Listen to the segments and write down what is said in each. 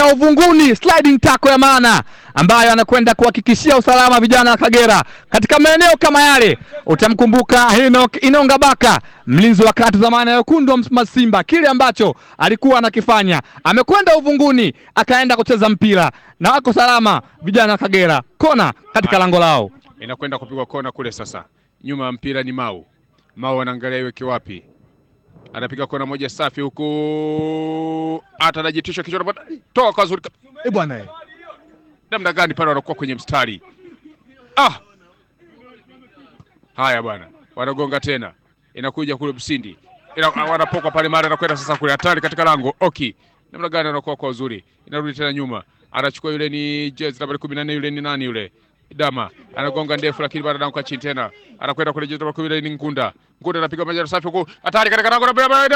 ya uvunguni, sliding tackle ya maana ambayo anakwenda kuhakikishia usalama vijana wa Kagera katika maeneo kama yale. Utamkumbuka Enoch Inonga Baka, mlinzi wa kati zamani ya wekundu wa Msimbazi Simba, kile ambacho alikuwa anakifanya, amekwenda uvunguni akaenda kucheza mpira na wako salama vijana wa Kagera. Kona katika lango lao. inakwenda kupigwa kona kule. Sasa nyuma ya mpira ni Mau. Mau anaangalia iweke wapi, anapiga kona moja safi huku, hata anajitisha kichwa, anapata- toa kwa zuri Eh bwana eh. namna gani pale wanakuwa kwenye mstari ah! Haya bwana, wanagonga tena, inakuja kule Msindi, Ina, wanapoka pale mara, anakwenda sasa kule hatari katika lango Oki, namna gani anakuwa kwa uzuri, inarudi tena nyuma, anachukua yule ni jezi nambari kumi na nne yule ni nani yule Dama anagonga ndefu, lakini bado anaanguka chini tena, anakwenda kule jezi nambari kumi na nne ni Ngunda. Ngunda anapiga majani safi huku, hatari katika lango la Baba-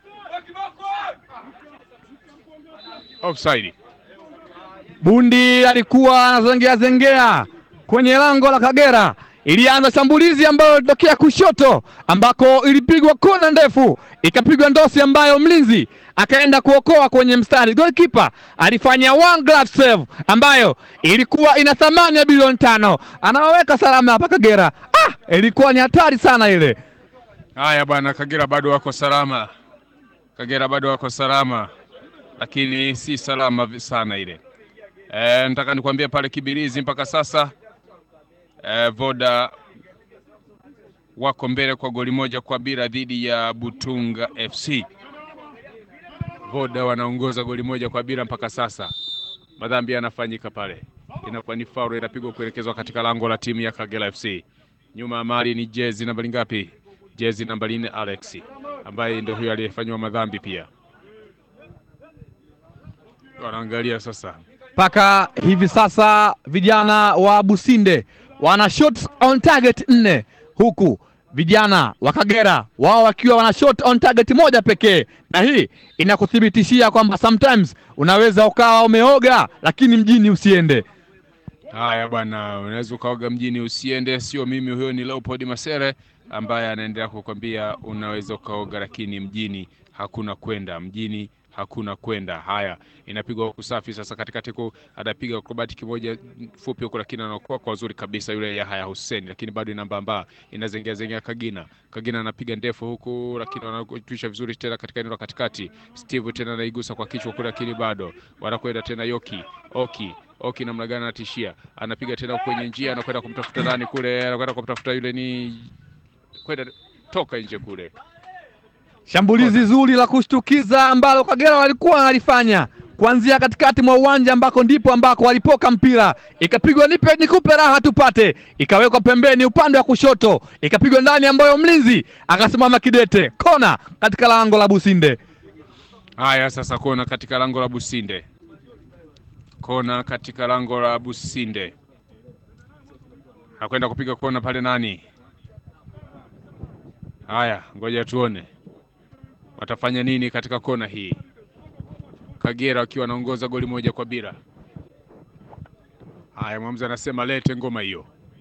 offside. Bundi alikuwa anazengea zengea kwenye lango la Kagera. Ilianza shambulizi ambayo ilitokea kushoto, ambako ilipigwa kona ndefu, ikapigwa ndosi ambayo mlinzi akaenda kuokoa kwenye mstari. Goalkeeper alifanya one glove save ambayo ilikuwa ina thamani ya bilioni tano, anawaweka salama hapa Kagera. Ah, ilikuwa ni hatari sana ile. Haya bwana, Kagera bado wako salama, Kagera bado wako salama, lakini si salama vi- sana ile. E, nataka nikwambie pale Kibirizi mpaka sasa e, Voda wako mbele kwa goli moja kwa bila dhidi ya Butunga FC. Voda wanaongoza goli moja kwa bila mpaka sasa. Madhambi yanafanyika pale, inakuwa ni faulu inapigwa kuelekezwa katika lango la timu ya Kagera FC. Nyuma ya mali ni jezi nambari ngapi? Jezi nambari nne Alex, ambaye ndio huyo aliyefanyiwa madhambi pia. Wanaangalia sasa mpaka hivi sasa vijana wa Businde wana shots on target nne huku vijana wa Kagera wao wakiwa wana shot on target moja pekee, na hii inakuthibitishia kwamba sometimes unaweza ukawa umeoga lakini mjini usiende. Haya bwana, unaweza ukaoga mjini usiende. Sio mimi, huyo ni Leopold Masere ambaye anaendelea kukwambia unaweza ukaoga, lakini mjini hakuna kwenda, mjini hakuna kwenda. Haya, inapigwa huku safi sasa, katikati ku anapiga akrobati kimoja fupi huku, lakini anakuwa kwa uzuri kabisa yule Yahya Hussein, lakini bado inambamba, inazengea zengea Kagina. Kagina anapiga ndefu huku, lakini wanatuisha vizuri tena katika eneo la katikati. Steve tena anaigusa kwa kichwa kule, lakini bado wanakwenda tena Yoki Oki Oki namna gani anatishia, anapiga tena kwenye njia, anakwenda kumtafuta nani kule, anakwenda kumtafuta yule ni kwenda toka nje kule. Shambulizi zuri la kushtukiza ambalo Kagera walikuwa wanalifanya kuanzia katikati mwa uwanja ambako ndipo ambako walipoka mpira, ikapigwa nipe nikupe raha tupate, ikawekwa pembeni upande wa kushoto, ikapigwa ndani ambayo mlinzi akasimama kidete, kona katika lango la Businde. Haya sasa, kona katika lango la Businde, kona katika lango la Businde, anakwenda kupiga kona pale nani? Haya, ngoja tuone watafanya nini katika kona hii. Kagera wakiwa wanaongoza goli moja kwa bila. Haya, mwamuzi anasema lete ngoma hiyo,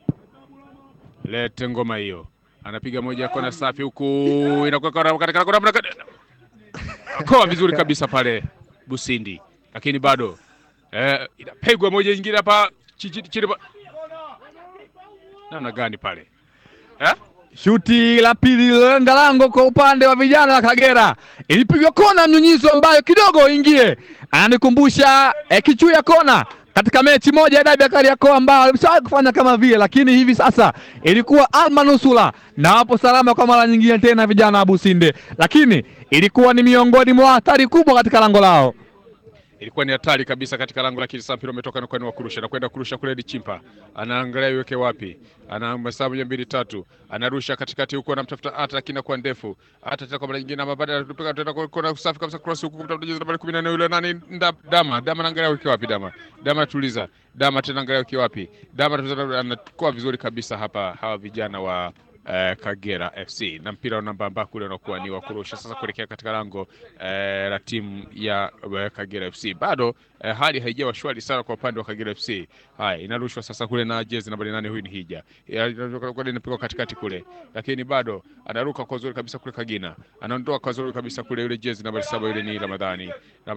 lete ngoma hiyo. Anapiga moja ya kona safi, huku inakuwa kona katika kona koa vizuri kabisa pale Busindi, lakini bado eh, inapigwa moja nyingine hapa chi- chi- chini pa- namna gani pale eh? Shuti la pili liloenda lango kwa upande wa vijana wa Kagera, ilipigwa kona mnyunyizo ambayo kidogo ingie, ananikumbusha eh, kichuya kona katika mechi moja ya dabi ya Kariakoo ambao walishawahi kufanya kama vile, lakini hivi sasa ilikuwa almanusula na wapo salama kwa mara nyingine tena vijana wa Businde, lakini ilikuwa ni miongoni mwa hatari kubwa katika lango lao. Ilikuwa ni hatari kabisa katika lango, lakini sasa mpira umetoka na kwenda kurusha na kwenda kurusha kule. Ni Chimpa anaangalia iweke wapi, ana masaa moja mbili tatu, anarusha katikati huku, anamtafuta hata lakini inakuwa ndefu, hata tena kwa mara nyingine, ama baada ya kupiga tena kwa kona safi kabisa, cross huku kumtafuta jezi nambari 14 yule nani, Nda- Dama Dama, anaangalia iweke wapi, Dama Dama, tuliza Dama tena, angalia iweke wapi, Dama tuliza, anakuwa vizuri kabisa hapa, hawa vijana wa eh, Kagera FC na mpira unambamba kule unakuwa ni wa kurusha sasa kuelekea katika lango eh, la timu ya eh, Kagera FC. Bado eh, hali haijawa shwari sana kwa upande wa Kagera FC. Haya, inarushwa sasa kule na jezi nambari nane, huyu ni Hija, Ya, inaruka- inapigwa katikati kule, lakini bado anaruka kwa uzuri kabisa kule Kagina, anaondoa kwa uzuri kabisa kule, yule jezi nambari saba, yule ni Ramadhani